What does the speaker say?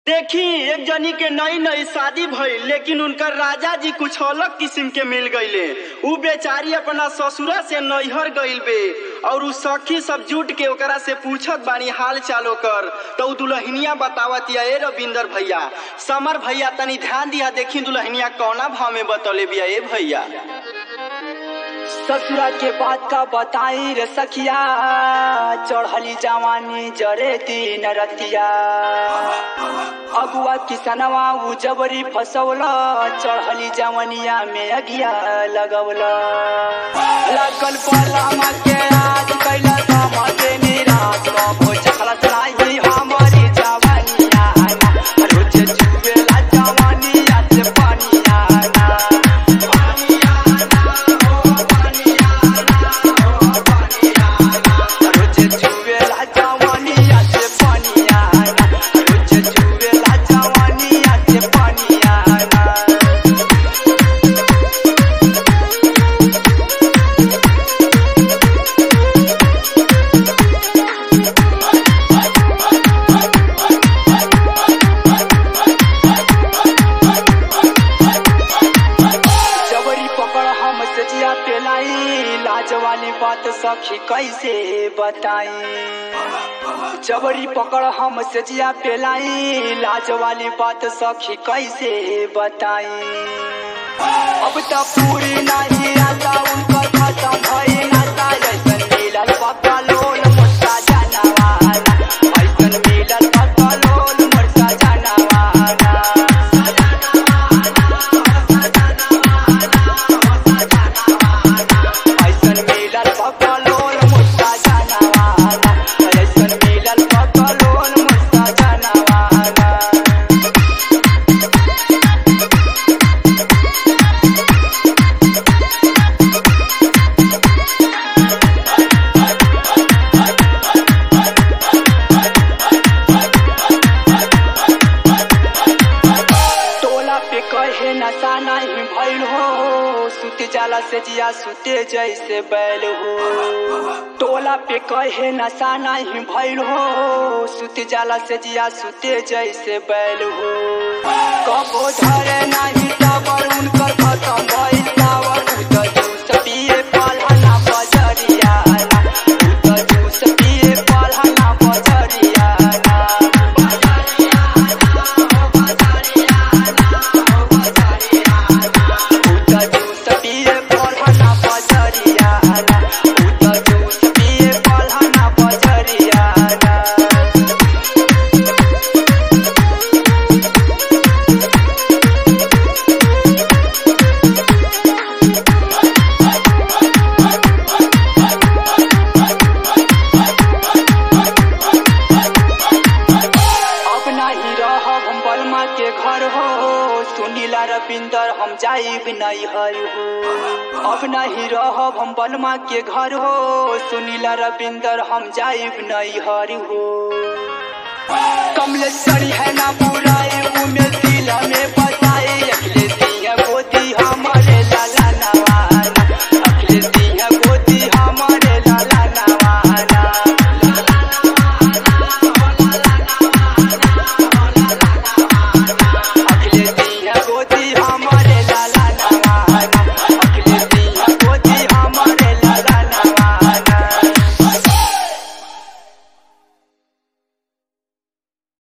देखी एक जनी के नई नई शादी भइल लेकिन उनकर राजा जी कुछ अलग किस्म के मिल गईले उ बेचारी अपना ससुरा से नैहर गइल बे और उ सखी सब जुट के ओकरा से पूछत बानी हाल चालो कर तो उ दुल्हनिया बतावत या ए रविंदर भैया समर भैया तनी ध्यान दिया देखी दुल्हनिया कौना भाव में बतौले बिया ए भैया ससुरा के बात का बताई रे सखिया चढ़ली जवानी जरे दिन रतिया अगुआ किसनवा उ जबरी फसौला चढ़ली जवनिया में अगिया लगौला लगल पलामा के आज कैला समझे निराश कबो चखला चलाई हमारी जवानिया रोज चुवेला जवानिया से पानिया रोज चुवेला जवानिया से पानिया रोज चुवेला जवानिया से पानिया जबरी पकड़ हम सजिया पेलाई लाज वाली बात सखी कैसे बताई जबरी पकड़ हम सजिया पेलाई लाज वाली बात सखी कैसे बताई अब तो पूरी नहीं आता उनका खत्म भई नाता ऐसन मिलल पक्का लोल मुर्सा जानवाना ऐसन मिलल पक्का लोल मुर्सा जानवाना ऐसन मिलल पकलोन मुस्ता जानवाना ऐसन मिलल पकलोन मुस्ता जानवाना टोला पे कहे नशा नहीं भइल हो सुते जाला से जिया सुते जैसे बैल हो टोला पे कहे नशा नहीं भइल हो सुते जाला से जिया सुते जैसे बैल हो कबो धरे नहीं तबर उनकर खत्म भइल टावर उत जूस पिए पलहना बजरिया उत जूस पिए पलहना बजरिया उता जूस पिए पलहना बजरिया उता जूस पिए पलहना बजरिया अब नहीं रहब हम बलमा के घर हो सुनीला रविंदर हम जाइब नहीं हर हो अब नहीं रहब हम बलमा के घर हो सुनीला रविंदर हम जाइब नहीं हर हो कमलेश्वरी है ना